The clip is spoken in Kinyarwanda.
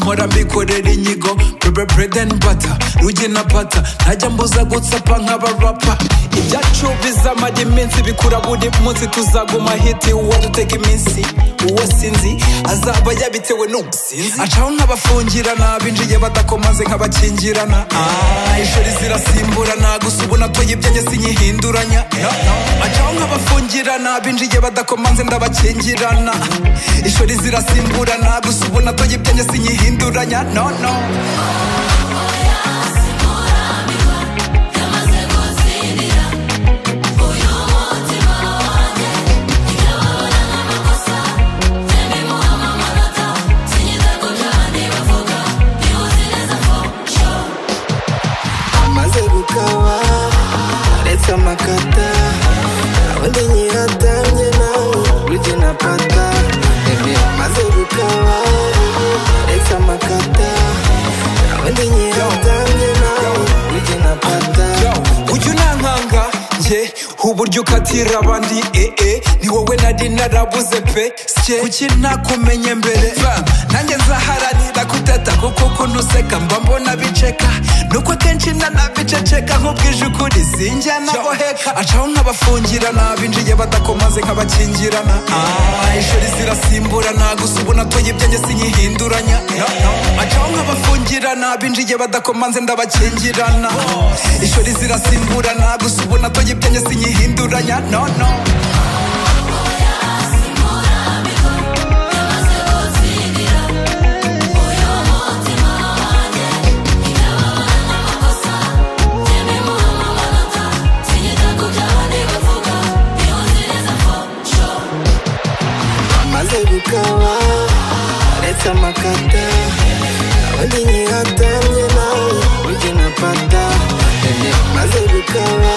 bikorera inyigo brebe brede bata ruge na pata ntajya mbuza gutsapa nk'abarapa ibyacu bizamara iminsi bikura buri munsi tuzaguma hiti uwo dutega iminsi uwo sinzi azaba yabitewe n'ubusinzi acaho nk'abafungirana binjiye badakomaze nk'abakingirana Ah, ishori zirasimburana gusa ubu natoye ibyanjye sinyihinduranya No, no. acaho nk'abafungirana binjiye badakomanze ndabakingirana ishori zirasimburana gusa ubu natoye ibyanjye sinyihinduranya no no maze gukaba uretse amakata undi nyiratamye nawe ujye na pata Eme, maze gukaba uretse amakata undi nyiratamye nawe ujye na pata ujya unankanga njye uburyo ukatira abandi ee ni wowe nari narabuze pe sye kuki nakumenye mbere Fam, nanjye nzaharanira kuteta kuko ukuntu useka mba mbona biceka nuko akenshi nanabiceceka nk'ubwije ukuri sinjya naboheka acaho nk'abafungirana binjiye badakomaze nk'abakingirana Ah, ishuri zirasimburana gusa ubu natoye ibyanjye sinyihinduranya No, no. acaho nk'abafungirana binjiye badakomanze ndabakingirana ishuri zirasimburana gusa ubu natoye ibyanjye sinyihinduranya no no maze gukaba uretse amakata undi nyiratamye nawe ujye na pata Eme, maze gukaba